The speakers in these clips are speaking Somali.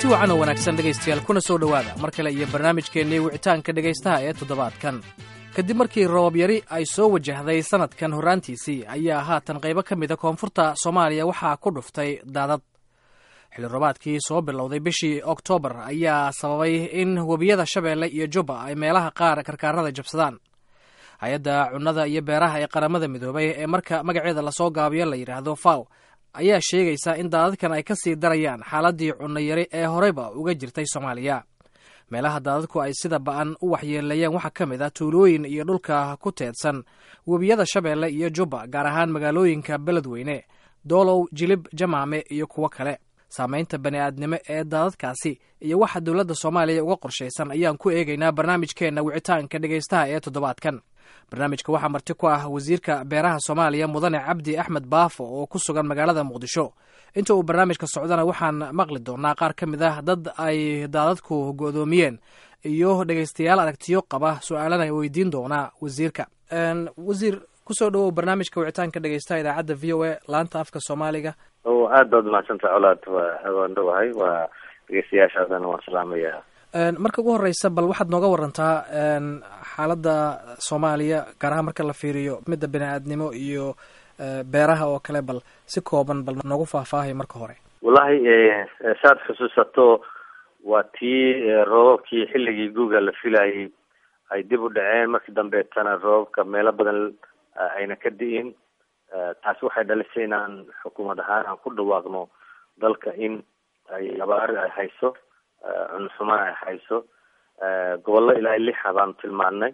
wacan oo wanaagsan dhegaystayaal kuna soo dhowaada mar kale iyo barnaamijkeennii wicitaanka dhegaystaha ee toddobaadkan kadib markii roobab yari ay soo wajahday sannadkan horraantiisii ayaa haatan qaybo ka mida koonfurta soomaaliya waxaa ku dhuftay daadad xilli roobaadkii soo bilowday bishii oktoobar ayaa sababay in webiyada shabeelle iyo jubba ay meelaha qaar karkaarada jabsadaan hay-adda cunnada iyo beeraha ee qaramada midoobay ee marka magaceeda lasoo gaabiyo la yidhaahdo faw ayaa sheegaysa in daadadkan ay ka sii darayaan xaaladdii cunno yari ee horeyba uga jirtay soomaaliya meelaha daadadku ay sida ba'an u waxyeeleeyeen waxaa ka mid ah tuulooyin iyo dhulka ku teedsan webiyada shabeelle iyo jubba gaar ahaan magaalooyinka beledweyne doolow jilib jamaame iyo kuwo kale saamaynta bani'aadnimo ee daadadkaasi iyo waxa dowladda soomaaliya uga qorshaysan ayaan ku eegaynaa barnaamijkeenna wicitaanka dhegaystaha ee toddobaadkan barnaamijka waxaa marti ku ah wasiirka beeraha soomaaliya mudane cabdi axmed baafo oo ku sugan magaalada muqdisho inta uu barnaamijka socdana waxaan maqli doonaa qaar ka mid ah dad ay daadadku go'doomiyeen iyo dhegaystayaal aragtiyo qaba su-aalana weydiin doonaa wasiirka wasiir kusoo dhawow barnaamijka wicitaanka dhegaystaha idaacadda v o a laanta afka soomaaliga o aad baad umahadsantah colaad waan dhowahay waa dhegeystayaashaadana waan salaamayaa marka ugu horeysa bal waxaad nooga warantaa xaaladda soomaaliya gaar ahaan marka la fiiriyo midda bini-aadnimo iyo beeraha oo kale bal si kooban bal noogu faahfaahay marka hore wallahi saad xusuusato waa tii roobabkii xilligii guuga la filayay ay dib u dhaceen markii dambeetana roobabka meelo badan ayna ka di'in taasi waxay dhalisay inaan xukuumad ahaan aan ku dhawaaqno dalka in ay abaari ay hayso cunxumaan ay hayso gobollo ilaa lixa baanu tilmaannay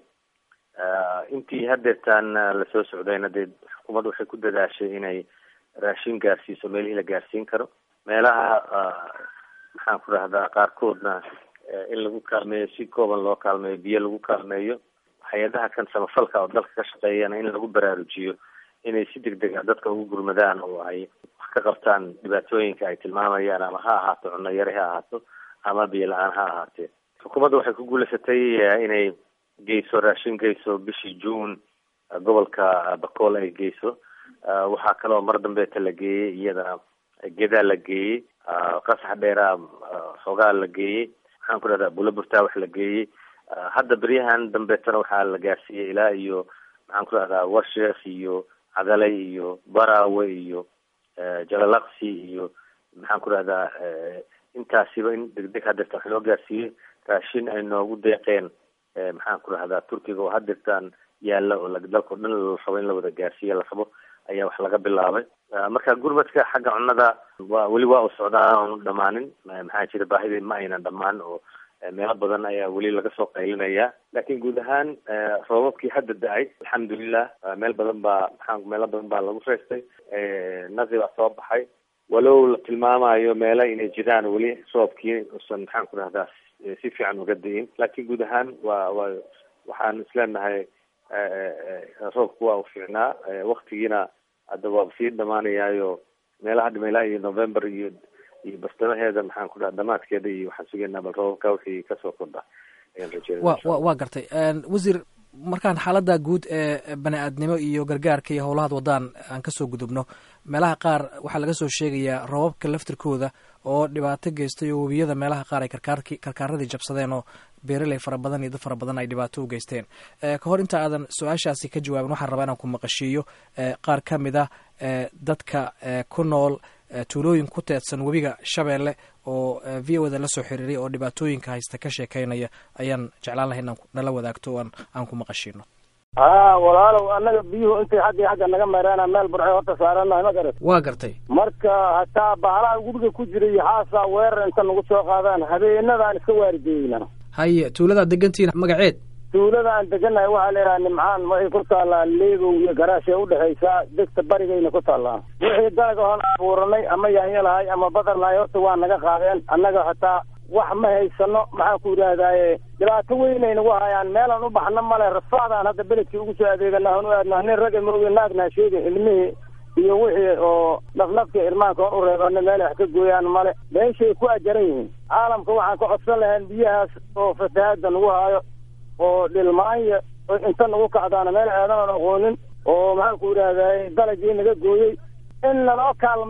intii hadeertaan lasoo socdayna dee xukuumadda waxay ku dadaashay inay raashin gaarsiiso meelihii la gaarsiin karo meelaha maxaan ku rahdaa qaarkoodna in lagu kaalmeeyo si kooban loo kaalmeeyo biyo lagu kaalmeeyo hay-adaha kan samafalka oo dalka ka shaqeeyana in lagu baraarujiyo inay si deg deg a dadka ugu gurmadaan oo ay wax ka qabtaan dhibaatooyinka ay tilmaamayaan ama ha ahaato cunno yari ha ahaato ama biyo la-aan ha ahaatee xukuumadda waxay ku guulaysatay inay geyso raashin geyso bishii june gobolka bakool ay geyso waxaa kaloo mar dambeeta la geeyey iyadana gedaa la geeyey qasax dheeraa xoogaa la geeyey maxaan ku dhahdaa bulaburtaa wax la geeyey hadda beryahan dambeetana waxaa la gaarsiiyey ilaa iyo maxaan ku dhahdaa warsheekh iyo cadalay iyo barawe iyo jalalaqsi iyo maxaan ku dhahdaa intaasiba in deg deg hadeertaan wax loo gaarsiiyey raashin ay noogu deeqeen maxaan ku dhahdaa turkiga oo hadeertaan yaalla oo dalkao dhan la rabo in la wada gaarsiiya la rabo ayaa wax laga bilaabay marka gurmadka xagga cunnada waa weli waa u socdaa aanu dhamaanin maxaa jira baahidii ma aynan dhamaan oo meelo badan ayaa weli laga soo qaylinaya laakiin guud ahaan roobabkii hadda da-ay alxamdulilah meel badan baa maxaa meelo badan baa lagu reystay naqi baa soo baxay walow la tilmaamayo meelo inay jiraan weli roobkii usan maxaan ku dhahdaa si fiican uga da-in laakiin guud ahaan waa waa waxaan isleenahay roobku waa u fiicnaa waktigiina hadda waaba sii dhamaanayaayo meelaha dhimeylaa iyo november iyo iyo bartamaheeda maxaan ku dhaha dhamaadkeeda iyo waxaan sugaynaa bal roobabka wixii kasoo kordha ayaan rajeynaya wa wa waa gartay wasiir markaan xaaladda guud ee bani-aadnimo iyo gargaarka iyo howlahaad wadaan aan kasoo gudubno meelaha qaar waxaa laga soo sheegayaa roobabka laftirkooda oo dhibaato geystay oo webiyada meelaha qaar ay karkaarki karkaaradii jabsadeen oo beeraley fara badan iyo dad fara badan ay dhibaato u geysteen ka hor inta aadan su-aashaasi ka jawaabin waxaan rabaa inaan ku maqashiiyo qaar ka mid ah dadka ku nool tuulooyin ku teedsan webiga shabeelle oo v o da la soo xiriiray oo dhibaatooyinka haysta ka sheekeynaya ayaan jeclaan lahay inaan nala wadaagto o aan ku maqashiino haa walaalow annaga biyuhu intay xaggii xagga naga meereena meel burxay horta saaranahay ma garat waa gartay marka hataa bahalaha guriga ku jira iyo xaasaa weerar inta nagu soo qaadaan habeenadaan iska waarideeyna haye tuuladaad degantihiin magaceed tuulada aan deganahay waxaa la yidhaha nimcaan waxay ku taallaa leegow iyo garaashay udhexaysaa degta barigayna ku taallaa wixii dalag oon abuuranay ama yaanyo lahay ama badar lahay horta waa naga qaadeen annaga hataa wax ma haysano maxaan ku yidhahdaaye dhibaato weynay nagu hayaan meelaan u baxno male rafaadaan hadda beledkii ugu soo adeegana aan u aadnaa nin ragga mooge naagnaa sheega ilmihii iyo wixii oo nafnafka irmaanka oon u reebana meel wax ka gooyaan male meeshay ku ajaran yihiin caalamka waxaan ka codsan lahayn biyahaas oo fatahaada nagu haayo oo dhilmaanya inta nagu kacdaana meel aadan aan aqoonin oo maxaan ku yidhaahday dalagii naga gooyey in naloo kaalmeeyo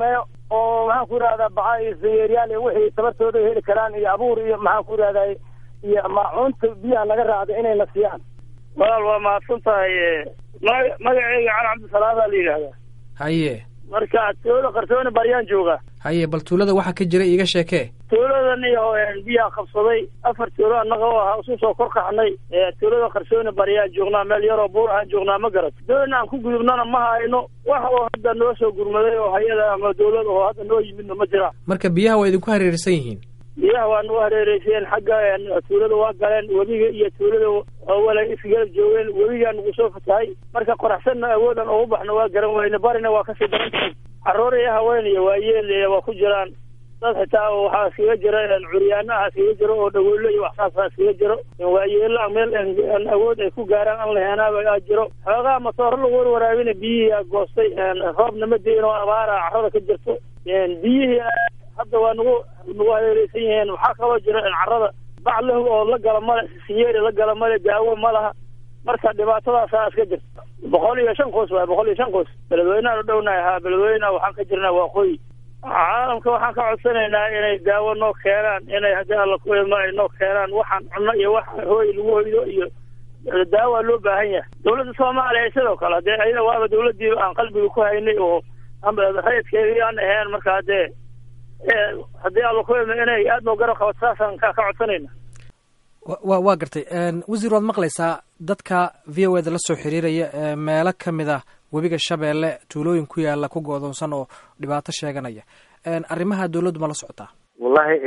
oo maxaan ku idhahdaa baca iyo sayeeryaal iyo wixii tabartooda heli karaan iyo abuur iyo maxaan ku idhahdaa iyo maacuunta biyaha naga raacda inayna siiyaan walaal waa mahadsan tahay ma magaceyga cali cabdisalaam baa la yidhaahdaa haye marka tuulada qarsooni baryaan jooga haye bal tuulada waxaa ka jira iiga sheekee tuuladan iyo biyaha qabsaday afar tuulo annaga oo ahaa isu soo kor kaxnay tuulada qarsooni baryaan joognaa meel yaroo buur ahaan joognaa ma garat doona aan ku gudubnana ma hayno wax oo hadda noo soo gurmaday oo hay-ada ama dawlad oo hadda noo yimidna ma jira marka biyaha waa idinku hareersan yihiin biyaha waa nagu hareereyseen xagga tuulada waa galeen webiga iyo tuulada wala isgarab joogeen webigaa nagu soo fatahay marka qoraxsanna awoodan oo u baxna waa garan weyne barina waa kasii daran tahay caruur iyo haween iyo waayeel waa ku jiraan dad xitaa waxaa iskaga jira curyaanaha iskaga jiro oo dhagoolo iyo waxsaasa iskaga jiro waayeela meel awood ay ku gaaraan aan laheenaaba jiro xoogaa matooro lagu warwaraabina biyihii goostay roobna ma deyin oo abaara carada ka jirto biyihii hadda waa nagu nagu hareereysan yihiin waxaa kaloo jira carada bac lahu oo la gala male sinyeeri la gala male daawo ma laha marka dhibaatadaasaa iska jirta boqol iyo shan qoys waay boqol iyo shan qoys beledweyneaan u dhownahay haa beledweyneha waxaan ka jirnaa waaqooyi caalamka waxaan ka codsanaynaa inay daawo noo keenaan inay haddii alla ku idmo ay noo keenaan waxaan cunno iyo waxa hooy lagu hoydo iyo daawa loo baahan yahay dawladda soomaaliya sidoo kale haddee ayada waaba dawladdiiba aan qalbiga ku haynay oo rayidkeedii aan ahayn marka haddee haddii alla ku idmo inay aada noo garab qabato saasaan ka codsanayna wa waa gartay wasiir waad maqlaysaa dadka v o eda la soo xiriiraya meelo ka mid ah webiga shabeelle tuulooyin ku yaala ku go-doonsan oo dhibaato sheeganaya arrimaha dawladdu ma la socotaa wallahi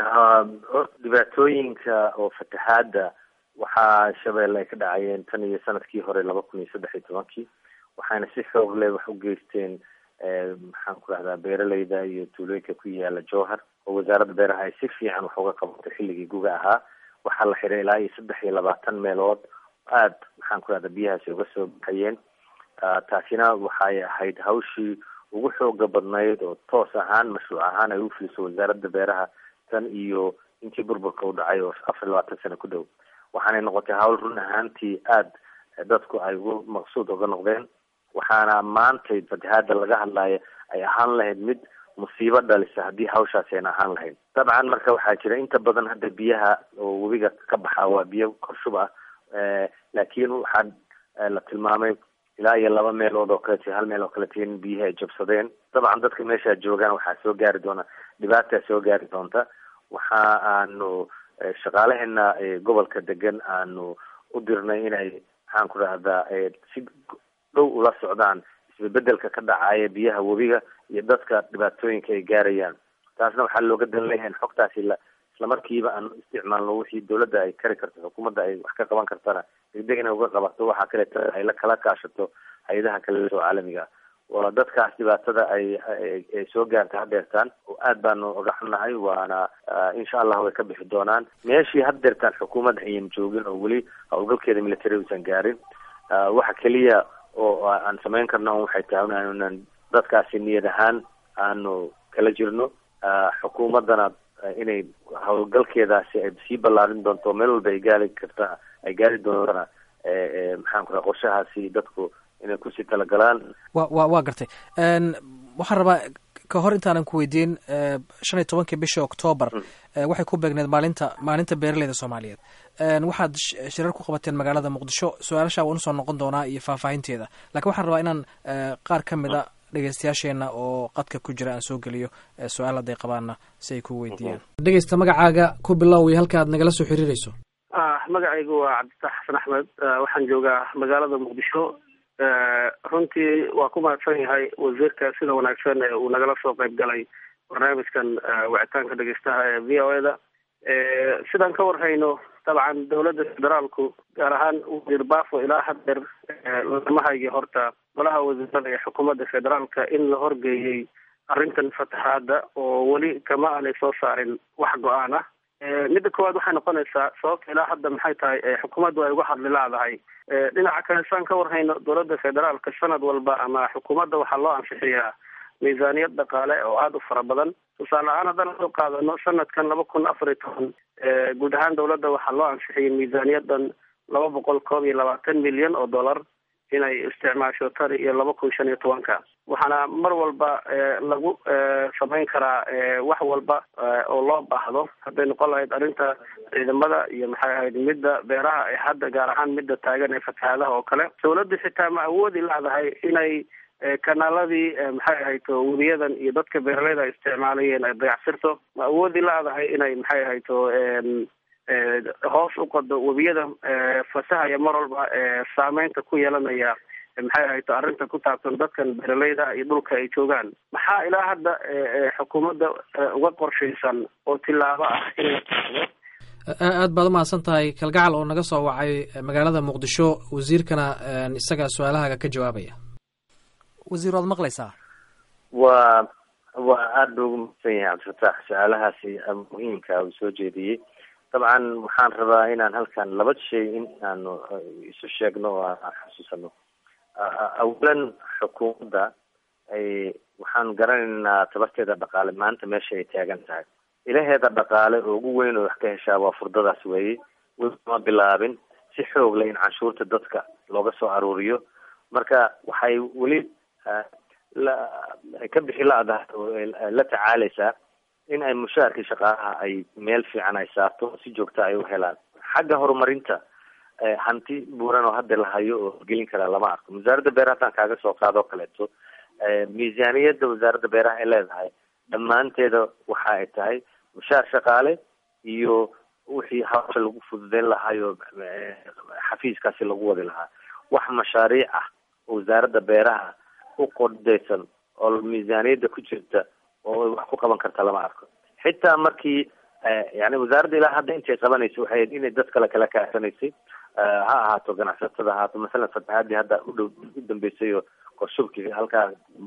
dhibaatooyinka oo fatahaada waxaa shabeelle ay ka dhacayeen tan iyo sanadkii hore laba kun iyo saddex iyo tobankii waxaana si xoog leh wax u geysteen maxaan ku rahdaa beeraleyda iyo tuulooyinka ku yaala jowhar oo wasaaradda beeraha ay si fiican wax uga qabatay xilligii guga ahaa waxaa la xiray ilaa iyo saddex iyo labaatan meelood aad maxaan ku rahdaa biyahaasi uga soo baxayeen taasina waxay ahayd hawshii ugu xooga badnayd oo toos ahaan mashruuc ahaan ay u fuliso wasaaradda beeraha tan iyo intii burburka u dhacay oo afar iyo labaatan sano ku dhow waxaanay noqotay hawl run ahaantii aad dadku ay ugu maqsuud uga noqdeen waxaana maantay fatahaada laga hadlaayo ay ahaan lahayd mid musiibo dhalisa haddii hawshaasi ayna ahaan lahayd dabcan marka waxaa jira inta badan hadda biyaha oo webiga ka baxa waa biyo korshub ah laakiin waxaa la tilmaamay ilaa iyo laba meelood oo kale hal meel oo kalete in biyihii ay jabsadeen dabcan dadka meesha joogaan waxaa soo gaari doona dhibaataa soo gaari doonta waxa aanu shaqaalaheena gobolka degan aanu u dirnay inay maxaan ku rahdaa si dhow ula socdaan isbebedelka ka dhacaya biyaha webiga iyo dadka dhibaatooyinka ay gaarayaan taasna waxaa looga dan leeyahay in xogtaasi la islamarkiiba aan isticmaalno wixii dawladda ay kari karto xukuumadda ay wax ka qaban kartana degdeg inay uga qabato waxaa kaleeto ay la kala kaashato hay-adaha kale oo caalamiga waa dadkaas dhibaatada ay ay soo gaarta hadeertaan oo aad baanu uga xunnahay waana insha allah way ka bixi doonaan meeshii hadeertaan xukuumadda ayan joogin oo weli howlgalkeeda military uusan gaarin waxa keliya oo aan samayn karno waxay tahay inaanan dadkaasi niyad ahaan aanu kala jirno xukuumaddana inay howlgalkeedaasi ay sii ballaarin doonto meel walba ay gaari karta ay gaari doontana maxaan ku raa qorshahaasi dadku inay kusii talagalaan wa wa waa gartay waxaan rabaa ka hor intaanan ku weydiin shan iyo tobankii bishii octoobar waxay ku beegneed maalinta maalinta beeraleyda soomaaliyeed waxaad shirar ku qabateen magaalada muqdisho su-aalashaa waan usoo noqon doonaa iyo faahfaahinteeda lakiin waxaan rabaa inaan qaar ka mid a dhegeystayaasheena oo qadka ku jira aan soo geliyo su-aal hadday qabaanna si ay ku weydiiyaan dhegeysta magacaaga ku bilow iyo halka aad nagala soo xiriireyso magacaygu waa cabditax xasan axmed waxaan joogaa magaalada muqdisho runtii waa ku mahadsan yahay wasiirka sida wanaagsan ee uu nagala soo qayb galay barnaamijkan wicitaanka dhegeystaha ee v o e da sidaan ka warhayno dabcan dawladda federaalku gaar ahaan wasiir bafo ilaa hadeer lama hayo horta golaha wasiirada ee xukuumadda federaalka in la horgeeyey arrintan fatahaada oo weli kama aanay soo saarin wax go-aan ah midda koowaad waxay noqonaysaa sababta ilaa hadda maxay tahay xukuumaddu ay uga hadli laadahay dhinaca kale saan ka warhayno dowladda federaalka sanad walba ama xukuumadda waxaa loo ansixiyaa miisaaniyad dhaqaale oo aada u fara badan tusaale ahaan haddaan soo qaadano sanadkan laba kun afar iyo toban guud ahaan dowladda waxaa loo ansixiyay miisaaniyadan laba boqol koob iyo labaatan milyan oo dollar inay isticmaasho tani iyo laba kun shan iyo tobanka waxaana mar walba lagu samayn karaa wax walba oo loo baahdo hadday noqon lahayd arrinta ciidamada iyo maxay ahayd midda beeraha ee hadda gaar ahaan midda taagan ee fatahaadaha oo kale dawladdu xitaa ma awoodi leedahay inay kanaaladii maxay ahayd weriyadan iyo dadka beeraleyda isticmaalayeen ay dayacsirto ma awoodi leedahay inay maxay ahayd hoos u qodo webiyada fasahaya mar walba saameynta ku yeelanaya maxay ahayd arrinta ku taabsan dadkan beeraleyda iyo dhulka ay joogaan maxaa ilaa hadda xukuumadda uga qorshaysan oo tilaabo ah in la qaado aad baad umahadsan tahay kalgacal oo naga soo wacay magaalada muqdisho wasiirkana isaga su-aalahaaga ka jawaabaya wasiir waad maqlaysaa waa waa aada ugu mahadsan yahay cabdifataax su-aalahaasi muhiimka uu soo jeediyey dabcan waxaan rabaa inaan halkan laba shay in aanu isu sheegno oo aan xusuusano awalan xukuumadda ay waxaan garanaynaa tabarteeda dhaqaale maanta meesha ay taagan tahay ilaheeda dhaqaale oo ugu weyn oo wax ka heshaa waa furdadaas weeye weli ma bilaabin si xoog leh in canshuurta dadka looga soo aruuriyo marka waxay weli la ka bixi la-dahay oo la tacaaleysaa in ay mushaharkii shaqaalaha ay meel fiican ay saarto si joogta ay u helaan xagga horumarinta hanti buuran oo hadda la hayo oo gelin karaa lama arko wasaaradda beeraha haddaan kaaga soo qaado o kaleeto miisaaniyadda wasaaradda beeraha ay leedahay dhammaanteeda waxa ay tahay mushaar shaqaale iyo wixii hawsha lagu fududeyn lahaayo xafiiskaasi lagu wadi lahaa wax mashaariic ah oo wasaaradda beeraha u qordaysan oo miisaaniyadda ku jirta oo wax ku qaban karta lama arko xitaa markii yani wasaaradda ilaa hadda intay qabanaysa waxay ahayd inay dad kale kala kaasanaysay ha ahaato ganacsatada ahaato masalan fatahaadii hadda udhow u dambeysay oo qorshubki halkaa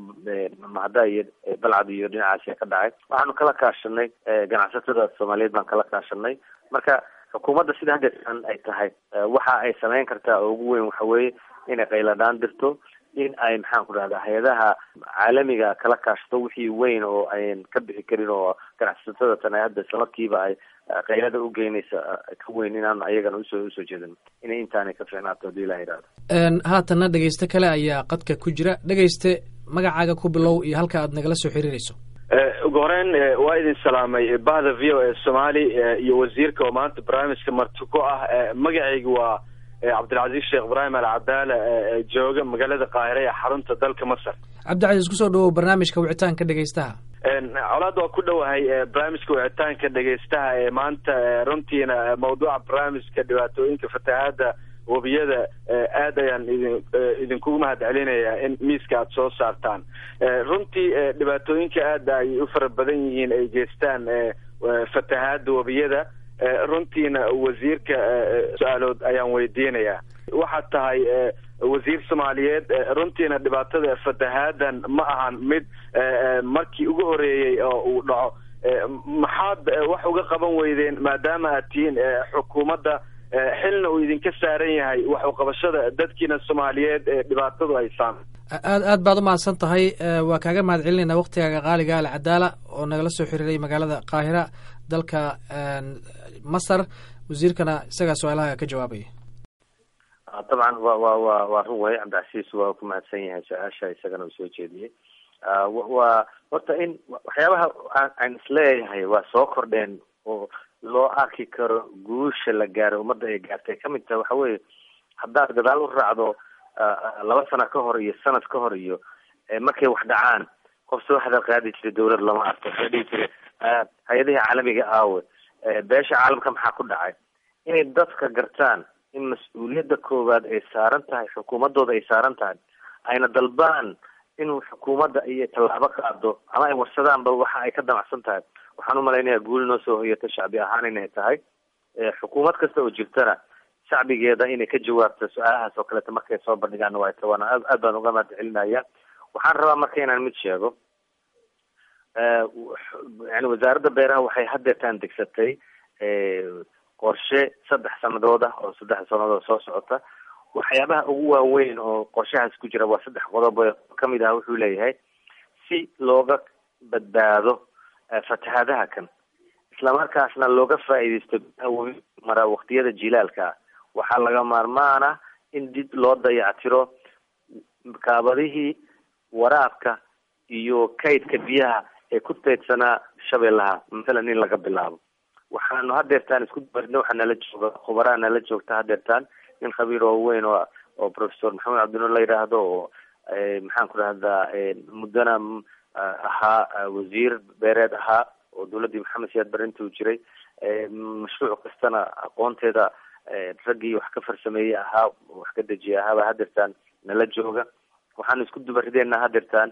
mahada iyo balcad iyo dhinacaasi ka dhacay waxaanu kala kaashanay ganacsatada soomaaliyeed baan kala kaashanay marka xukuumadda sida haddeetan ay tahay waxa ay sameyn kartaa oo ugu weyn waxa weeye inay qayladhaan dirto in ay maxaan ku dhahda hay-adaha caalamiga kala kaashto wixii weyn oo ayn ka bixi karin oo ganacsatada tan ay hadda islamarkiiba ay qaylada u geynaysa ka weyn inaan ayagana usoo usoo jeedin inay intaanay ka fiicnaato hadii ilah yidhahdo haatanna dhegeyste kale ayaa qadka ku jira dhegeyste magacaaga ku bilow iyo halka aad nagala soo xiriirayso ugu horeyn waa idin salaamay bahda v o e somaali iyo wasiirka oo maanta barnaamijka marti ku ah magacayga waa cabdilcaziz sheekh ibraahim al cadaala jooga magaalada qaahire ee xarunta dalka masar cabdicasiis kusoo dhawow barnaamijka wicitaanka dhegeystaha colaad waa ku dhowahay barnaamijka wicitaanka dhegeystaha ee maanta runtiina mawduuca barnaamijka dhibaatooyinka fatahaada webiyada aad ayaan idin idinkugu mahad celinayaa in miiska aada soo saartaan runtii dhibaatooyinka aada ay u fara badan yihiin ay geystaan fatahaada webiyada runtiina wasiirka su-aalood ayaan weydiinayaa waxaad tahay wasiir soomaaliyeed runtiina dhibaatada fatahaadan ma ahan mid markii ugu horeeyey oo uu dhaco maxaad wax uga qaban weydeen maadaama aad tihiin xukuumadda xilna uu idinka saaran yahay wax uqabashada dadkiina soomaaliyeed ee dhibaatadu ay saamay aad aad baad umahadsan tahay waa kaaga mahad celinayna waktigaaga qaaliga alcadaala oo nagala soo xiriiray magaalada qaahira dalka masar wasiirkana isagaa su-aalaha ka jawaabaya dabcan wa wa wa waa run way cabdicasiis waa ku mahadsan yahay su-aasha isagana uu soo jeediyey waa horta in waxyaabaha aan isleeyahay waa soo kordheen oo loo arki karo guusha la gaaro ummadda ay gaartay kamid tahay waxa weeye haddaad gadaal u raacdo laba sana ka hor iyo sanad ka hor iyo markay wax dhacaan qof soo hadal qaadi jiray dawlad lama arko waxay dhihi jire hay-adihii caalamiga aawe beesha caalamka maxaa ku dhacay inay dadka gartaan in mas-uuliyadda koowaad ay saaran tahay xukuumadooda ay saaran tahay ayna dalbaan inuu xukuumadda iyo tallaabo qaado ama ay warsadaanba waxa ay ka damacsan tahay waxaan umalaynaya guul noo soo hoyata shacbi ahaan inay tahay xukuumad kasta oo jirtana shacbigeeda inay ka jawaabto su-aalahaas oo kaleeta markay soo bandhigaan waa tawana aad aad baan uga mahad celinaya waxaan rabaa marka inaan mid sheego yani wasaaradda beeraha waxay haddeetaan degsatay qorshe saddex sanadood ah oo saddex sanadood soo socota waxyaabaha ugu waaweyn oo qorshahaas ku jira waa saddex qodob kamid ah wuxuu leeyahay si looga badbaado fatahaadaha kan islamarkaasna looga faa'iidaysto mara waqtiyada jilaalka waxaa laga maarmaan ah in dib loo dayactiro kaabadihii waraabka iyo kaydka biyaha ee ku teedsanaa shabeellaha mathalan in laga bilaabo waxaanu hadeertaan isku dabarina waxaa nala jooga khubaraa nala joogta hadeertaan nin khabiir oo weyn oo oo professor maxamed cabdinuur la yidhaahdo oo maxaan ku dhahdaa muddana ahaa wasiir beereed ahaa oo dawladdii maxamed siyaad bare intuu jiray mashruuc kastana aqoonteeda raggii wax ka farsameeyey ahaa wax ka dejiyay ahaaba hadeertaan nala jooga waxaanu isku dubarideenaa hadeertaan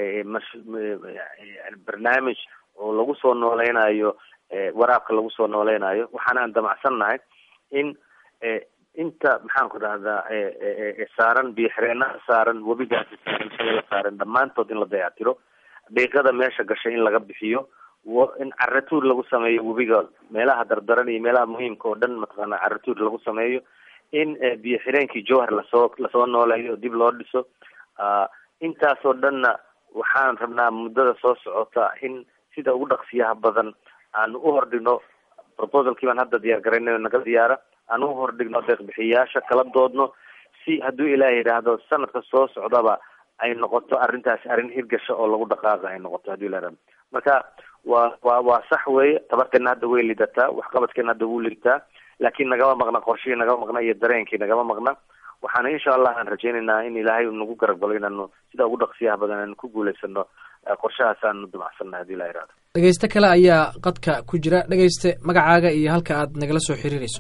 barnaamij oo lagu soo nooleynayo waraabka lagu soo nooleynayo waxaanaan damacsannahay in inta maxaan ku dhahdaa saaran biyo xireenaha saaran webigaasi saaran shabeella saaran dhammaantood in la dayactiro dhiiqada meesha gashay in laga bixiyo in caratuur lagu sameeyo webiga meelaha dardaran iyo meelaha muhiimka oo dhan mataqaana caratuur lagu sameeyo in biyo xireenkii jowhar lasoo lasoo nooleeyo dib loo dhiso intaasoo dhanna waxaan rabnaa muddada soo socota in sida ugu dhaqsiyaha badan aanu u hordhigno proposalkii baan hadda diyaar garaynayo naga diyaara aan u hordhigno deeqbixiyayaasha kala doodno si hadduu ilaah yidhaahdo sanadka soo socdaba ay noqoto arrintaasi arrin hirgasha oo lagu dhaqaaqa ay noqoto hadduu ilah yidhahdo marka waa waa waa sax weeye tabarteena hadda way lidataa waxqabadkeena hadda wuu lidataa laakiin nagama maqna qorshihii nagama maqna iyo dareenkii nagama maqna waxaana insha allah aan rajaynaynaa in ilaahay nagu garab galo inaanu sida ugu dhaqsiyaha badan aanu ku guulaysano qorshahaas aanu damacsannahay hadii ilah yihahdo dhegeyste kale ayaa qadka ku jira dhegeyste magacaaga iyo halka aad nagala soo xiriirayso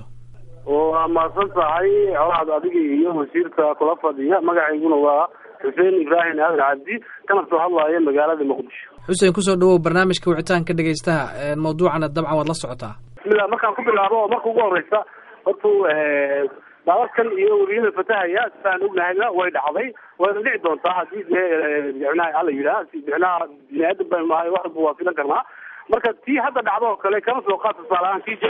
waa mahadsan tahay colaad adiga iyo wasiirka kula fadhiya magacayguna waa xuseen ibraahim aadan cabdi kana soo hadlaya magaalada muqdisho xuseen kusoo dhawow barnaamijka wicitaanka dhegeystaha mawduucana dabcan waad la socotaa bismillah markaan ku bilaabo oo marka ugu horeysa horta daadadkan iyo webiyada fatahaya sidaan ognahayna way dhacday wayna dhici doontaa haddii dee micnaha ala yidhaha micnaha bini aadan baan nahay wax walba waa filan karnaa marka tii hadda dhacdo oo kale kama soo qaad tusaale ahaan kii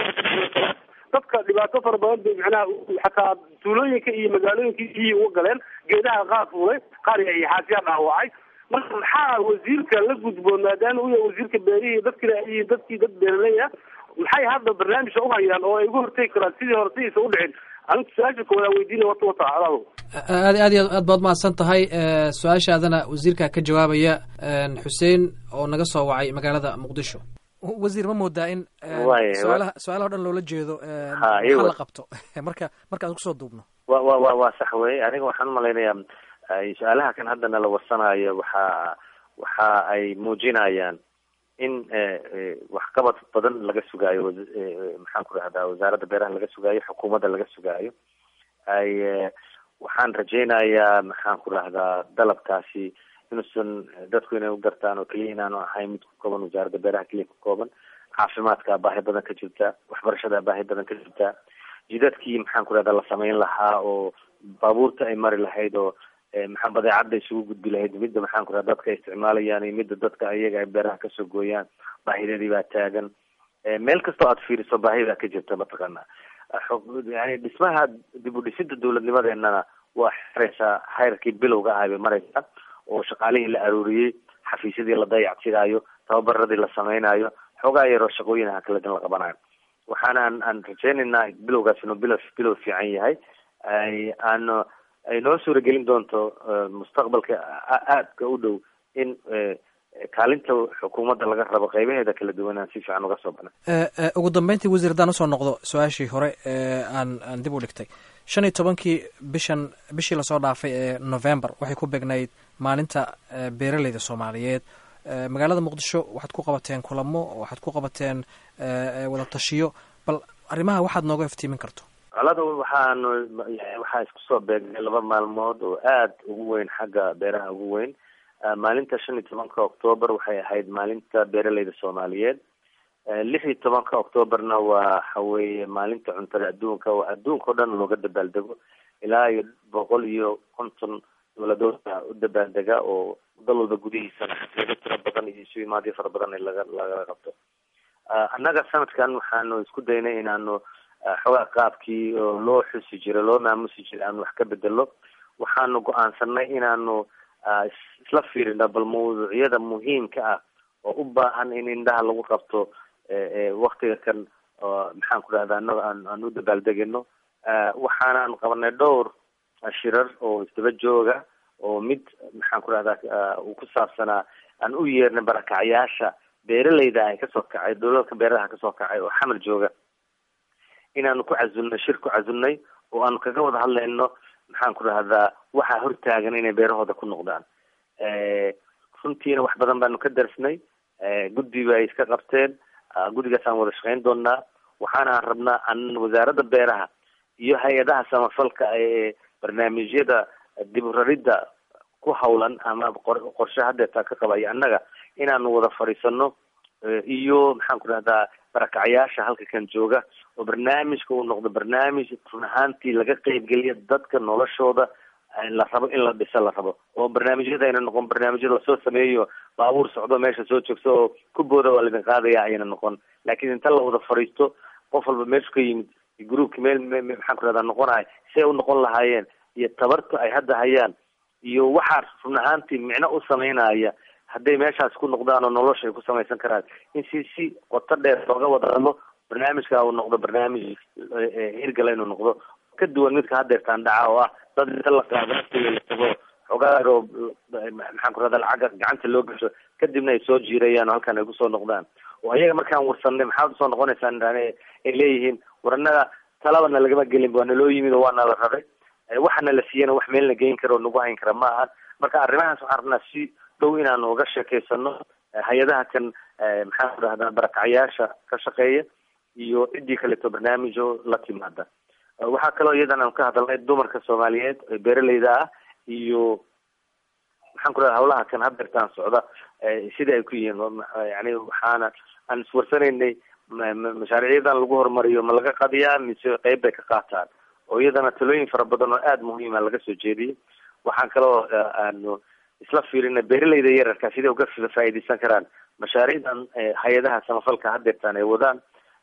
dadka dhibaato fara badan bay micnaha xataa tuulooyinka iyo magaalooyinka iyay uga galeen geedaha qaar fuulay qaar iyo xaasiya dhaawacay marka maxaa wasiirka la gudboon maadaama uu yahay wasiirka beerihii dadkina iyo dadkii dad beeraleya maxay hadda barnaamijka uhayaan oo ay uga hortegi karaan sidii hore sidiisa u dhicin anigu su-aasha koowaad weydiinaya wata wata alaado aad aad iyo aad baad mahadsan tahay su-aashaadana wasiirka ka jawaabaya xuseen oo naga soo wacay magaalada muqdisho wasiir ma moodaa in su-aalaha su-aalaha o dhan loola jeedo maxaa la qabto marka marka aan kusoo duubno wa wa wa waa sax wey aniga waxaan umalaynayaa su-aalaha kan hadda nala warsanayo waxa waxa ay muujinayaan in waxqabad badan laga sugaayo maxaan ku rahdaa wasaaradda beeraha laga sugaayo xukuumadda laga sugaayo ay waxaan rajaynayaa maxaan ku rahdaa dalabkaasi inuusan dadku inay u gartaan oo keliya inaanu ahayn mid ku kooban wasaaradda beeraha keliya ku kooban caafimaadka baahi badan ka jirta waxbarashada baahi badan ka jirta jidadkii maxaan ku rahdaa la samayn lahaa oo baabuurta ay mari lahayd oo maxaa badeecadda isugu gudbi lahayd midda maxaan ku raha dadka ay isticmaalayaan iyo midda dadka ayaga ay beeraha kasoo gooyaan baahideedii baa taagan meel kastoo aad fiiriso baahidaa ka jirta mataqaana yani dhismaha dib u dhisida dawladnimadeenana waa xiraysaa hayrkii bilowga ahay bay maraysaa oo shaqaalihii la aruuriyey xafiisyadii la dayactiraayo tababaradii la samaynayo xoogaa yaroo shaqooyinaha kala dan la qabanayo waxaana aan aan rajaynaynaa bilowgaas inuu bilow bilow fiican yahay aan ay noo suuragelin doonto mustaqbalka aadka u dhow in kaalinta xukuumadda laga rabo qeybaheeda kala duwan aan si fiican uga soo bana ugu dambeyntii wasiir haddaan usoo noqdo su-aashii hore aan aan dib u dhigtay shan iyo tobankii bishan bishii lasoo dhaafay ee november waxay ku begnayd maalinta beeraleyda soomaaliyeed magaalada muqdisho waxaad ku qabateen kulamo waxaad ku qabateen wada tashiyo bal arrimaha waxaad nooga iftiimin karto colada waxaanu waxaa isku soo beegnay laba maalmood oo aada ugu weyn xagga beeraha ugu weyn maalinta shan iyo tobanka octoober waxay ahayd maalinta beeraleyda soomaaliyeed lix iyo tobanka octooberna waxa weeye maalinta cuntada adduunka oo adduunka o dhan looga dabaaldego ilaa iyo boqol iyo konton dowladooda u dabaaldega oo dal walba gudihiisana xaflado tiro badan iyo isu imaadyo fara badan laga laga qabto annaga sanadkan waxaanu isku daynay inaanu xoogaa qaabkii oo loo xusi jiray loo maamusi jiray aanu wax ka bedelo waxaanu go-aansanay inaanu isla fiirino bal mawduucyada muhiimka ah oo u baahan in indhaha lagu qabto waktiga kan maxaan ku dhahda annaga aan aan u dabaaldegino waxaanaan qabanay dhowr shirar oo isdaba jooga oo mid maxaan ku rahdaa uu ku saabsanaa aan u yeernay barakacyaasha beeralayda ay kasoo kacay dowladka beeraha kasoo kacay oo xamar jooga inaanu ku casulnay shir ku casulnay oo aanu kaga wada hadlayno maxaan ku rahdaa waxaa hortaagan inay beerahooda ku noqdaan runtiina wax badan baanu ka darsnay guddi bay iska qabteen guddigaas aan wada shaqeyn doonaa waxaana rabnaa an wasaaradda beeraha iyo hay-adaha samafalka ee barnaamijyada dib u raridda ku hawlan ama qorshe hadeetaa ka qabaya annaga inaanu wada fadhiisano iyo maxaan ku rahdaa barakacyaasha halka kan jooga oo barnaamijka uu noqdo barnaamij run ahaantii laga qeybgeliya dadka noloshooda la rabo in la dhiso la rabo oo barnaamijyada ayna noqon barnaamijyada lasoo sameeyo baabuur socdo meesha soo joogso oo ku booda waa laidin qaadaya ayna noqon laakiin inta la wada fadhiisto qof walba meeshu ka yimid groupki meel maxaan ku rahdaa noqonahay si ay u noqon lahaayeen iyo tabarta ay hadda hayaan iyo waxaa run ahaantii micno u sameynaya hadday meeshaas ku noqdaan oo nolosha ay ku samaysan karaan in si si qoto dheer looga wada hadlo barnaamijka uu noqdo barnaamij hirgala inuu noqdo ka duwan midka hadeertaan dhaca oo ah dad inta la qaado aftiga la tago xogaar oo maxaan ku rahdaa lacagga gacanta loo gasho kadibna ay soo jiirayaan oo halkan ay kusoo noqdaan oo ayaga markaan warsanay maxaad usoo noqonaysaan ay leeyihiin war annaga talabana lagama gelin waa naloo yimid oo waa nala rabay waxana la siiyana wax meel na geyn kara oo nagu hayn kara ma aha marka arrimahaas waxaan rabnaa si dhow inaanu uga sheekeysano hay-adaha kan maxaan ku rahdaa barakacyaasha ka shaqeeya iyo ciddii kaleeto barnaamijo la timaada waxaa kaloo iyadan aan ka hadalnay dumarka soomaaliyeed ee beeralayda ah iyo maxaan ku rahda hawlaha kan hadeertaan socda sida ay ku yihiin yani waxaana aan iswarsanaynay mashaariicyadan lagu horumariyo ma laga qadiyaa mise qeyb bay ka qaataan oo iyadana talooyin fara badan oo aada muhiima laga soo jeediyay waxaan kaloo aanu isla fiirina beeralayda yararka siday uga faa'iideysan karaan mashaariicdan hay-adaha samafalka hadeertaan ay wadaan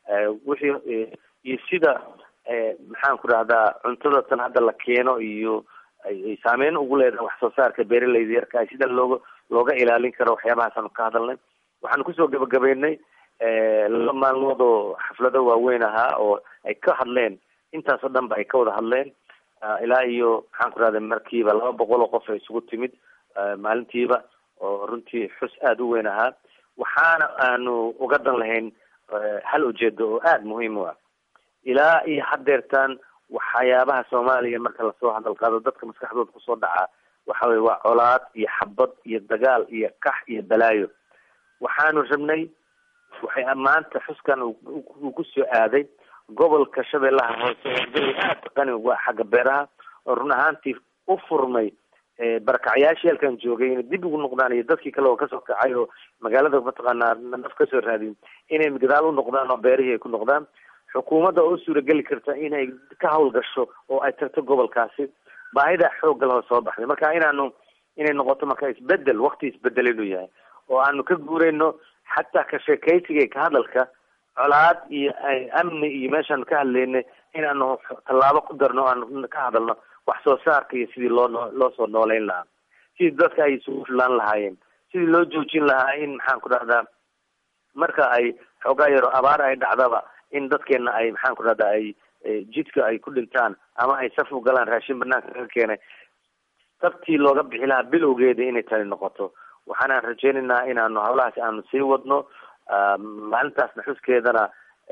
wixii iyo sida maxaan ku rahdaa cuntada tan hadda la keeno iyo ay saameyn ugu leedahay wax soo saarka beeralayda yarka sida looga looga ilaalin karo waxyaabahaasanu ka hadalnay waxaanu kusoo gabagabeynay laba maalmood oo xaflado waaweyn ahaa oo ay ka hadleen intaas oo dhan ba ay ka wada hadleen ilaa iyo maxaan ku rahda markiiba laba boqol oo qof ay isugu timid maalintiiba oo runtii xus aada u weyn ahaa waxaana aanu uga dan lahayn hal ujeedo oo aada muhiim u ah ilaa iyo hadeertaan waxyaabaha soomaaliya marka lasoo hadal qaado dadka maskaxdooda kusoo dhacaa waxa weye waa colaad iyo xabad iyo dagaal iyo kax iyo balaayo waxaanu rabnay waxay maanta xuskan uu kusoo aaday gobolka shabeellaha hoose oo aada qani uga xagga beeraha oo run ahaantii u furmay barakacyaashii halkan joogay inay dib ugu noqdaan iyo dadkii kale oo kasoo kacay oo magaalada mataqaanaa naf kasoo raadin inay gadaal u noqdaan oo beerihii ay ku noqdaan xukuumadda oo suurageli karta inay ka hawlgasho oo ay tagto gobolkaasi baahida xoogga lahoo soo baxday marka inaanu inay noqoto marka isbedel wakti isbedel inuu yahay oo aanu ka guurayno xataa ka sheekaysiga ka hadalka colaad iyo amni iyo meeshaanu ka hadlaynay inaanu tallaabo ku darno aanu ka hadalno wax soo saarka iyo sidii loo noo loo soo nooleyn lahaa sidii dadka ay isugu filaan lahaayeen sidii loo joojin lahaa in maxaan ku dhahdaa marka ay xoogaa yaro abaar ay dhacdaba in dadkeena ay maxaan ku dhahdaa ay jidka ay ku dhintaan ama ay saf u galaan raashin banaanka kaga keenay sabtii looga bixi lahaa bilowgeeda inay tani noqoto waxaanaan rajeynaynaa inaanu hawlahaasi aanu sii wadno maalintaasna xuskeedana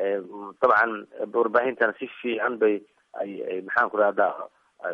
dabcan warbaahintana si fiican bay ay maxaan ku dhahdaa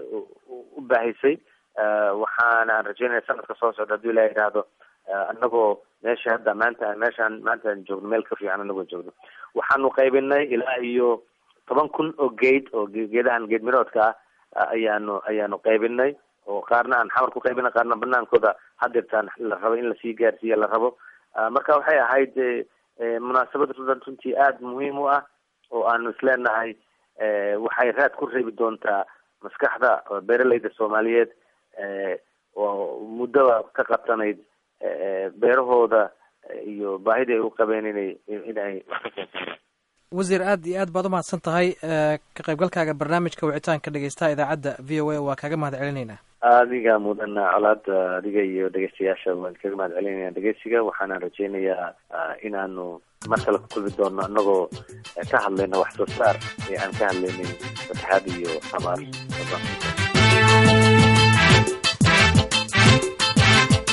u baahisay waxaana aan rajeynaya sanadka soo socda haduu ilaha yidhaahdo anagoo meesha hadda maanta meeshaan maanta aan joogno meel ka fiican anagoo joogno waxaanu qaybinay ilaa iyo toban kun oo geed oo geedahan geed miroodka ah ayaanu ayaanu qaybinay oo qaarna aan xamar ku qaybinay qaarna banaankooda hadeertaan la rabo in lasii gaarsiiya la rabo marka waxay ahayd munaasabad rudan runtii aada muhiim u ah oo aanu isleenahay waxay raad ku reebi doontaa maskaxda beeralayda soomaaliyeed oo muddaba ka qabsanayd beerahooda iyo baahida ay u qabeen inay inay wax ka keensadaan wasiir aad iyo aad baad u mahadsan tahay ka qaybgalkaaga barnaamijka wicitaanka dhegeystaha idaacadda v o a waa kaaga mahad celinaynaa adiga mudana colaada adiga iyo dhegeystayaasha waan kaga mahad celinayna dhegeysiga waxaana rajeynayaa inaanu mar kale ku kulmi doono anagoo ka hadlayna wax soo saar ee aan ka hadlaynin fataxaad iyo abaar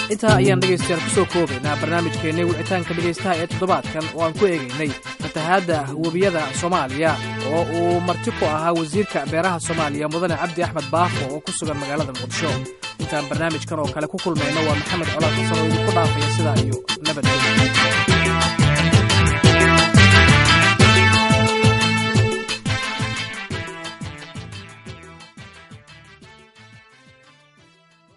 intaa ayaan dhegaystayaal ku soo koobaynaa barnaamijkeennii wicitaanka dhegaystaha ee toddobaadkan oo aan ku eegaynay fatahaadda webiyada soomaaliya oo uu marti ku ahaa wasiirka beeraha soomaaliya mudane cabdi axmed baafo oo ku sugan magaalada muqdisho intaan barnaamijkan oo kale ku kulmayno waa maxamed colaad xasan oo idinku dhaafaya sidaa iyo nabadgelya